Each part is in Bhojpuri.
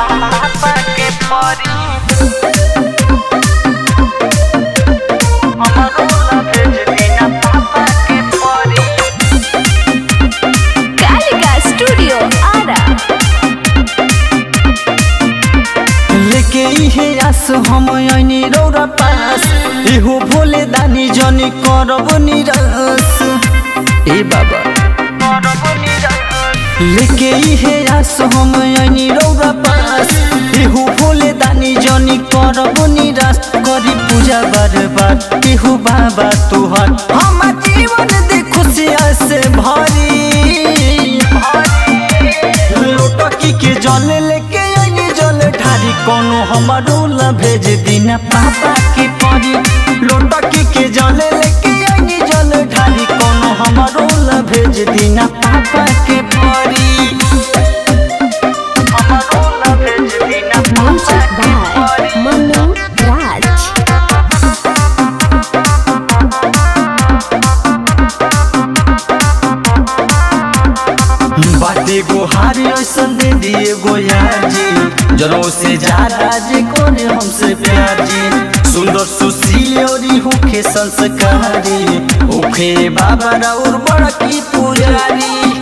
पापा के परी हमरो ला भेज दीना पापा के परी कालिका स्टूडियो आरा लेके इहे आस हम ऐनी रौरा पास इहो भोले दानी जनी करब निराश ए बाबा करब निराश लेके इहे आस हम ऐनी रौरा पास इहो भोले दानी जनी करब निराश करी पूजा बार बार इहो बाबा तुहर हम जीवन दे खुशिया से भरी लोटकी के जल लेके आइनी जल ढारी कोनो हमारो ला भेज दीना पापा के परी लोटकी के जल लेके आइनी जल ढारी कोनो हमारो ला भेज दीना पापा के परी हमरो ला भेज दीना पापा म्यूजिक के बाय परी मनु राज बाटे गोहारी ऐसन दे दिए गोयार जी जनों से ज्यादा जे कोने हमसे प्यार जी सुंदर सुशील और होखे संस्कारी होखे बाबा और बड़ा की पुजारी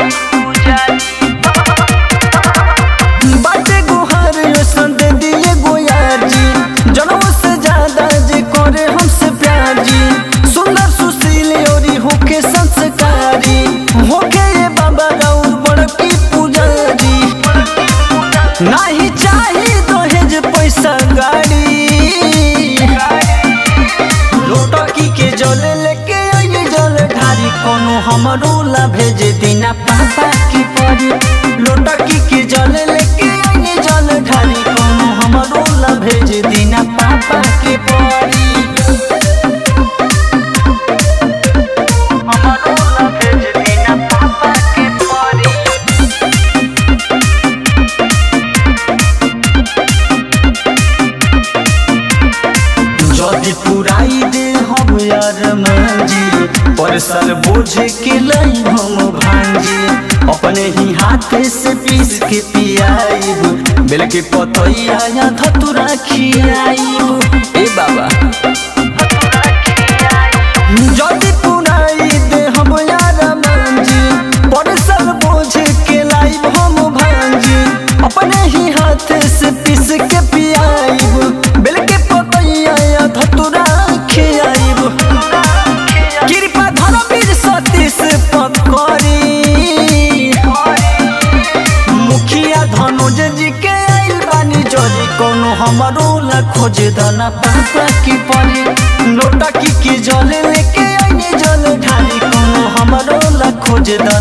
बाटे गोहार ऐसन दे दिए गोयार जी जनों से ज्यादा जे करे हमसे प्यार जी सुंदर सुशील और होखे संस्कारी होखे ये बाबा और बड़ा की पुजारी नाही चाही दहेज पैसा गाड़ी लोटकी के जल लेके आइए जल ढारी कोनो हमरो ला भेज दीना पापा की परी लोटकी के जल लेके आइए जल ढारी कोनो हमरो ला भेज दीना पापा की परी हमरो ला भेज दीना पापा के परी जदि पुराई दे हम यार मंजी परसल बोझ के लाई हम भांजी अपने ही हाथे से पीस के पियाईब बेल के पतैया या धतुरा खियाईब ए बाबा जदि पुराई दे हम यार मंजी परसल बोझ के लाईब हम भांजी अपने ही हाथे से पीस के पियाईब बेल के पतैया या धतुरा खियाईब कृपा धर्मवीर सतीश पकड़ी मुखिया धनुज जी के आइल बानी जरी कोनो हमरो ला खोज दना पापा की परी लोटा की की जल लेके आइने जल ढाली कोनो हमरो ला खोज दना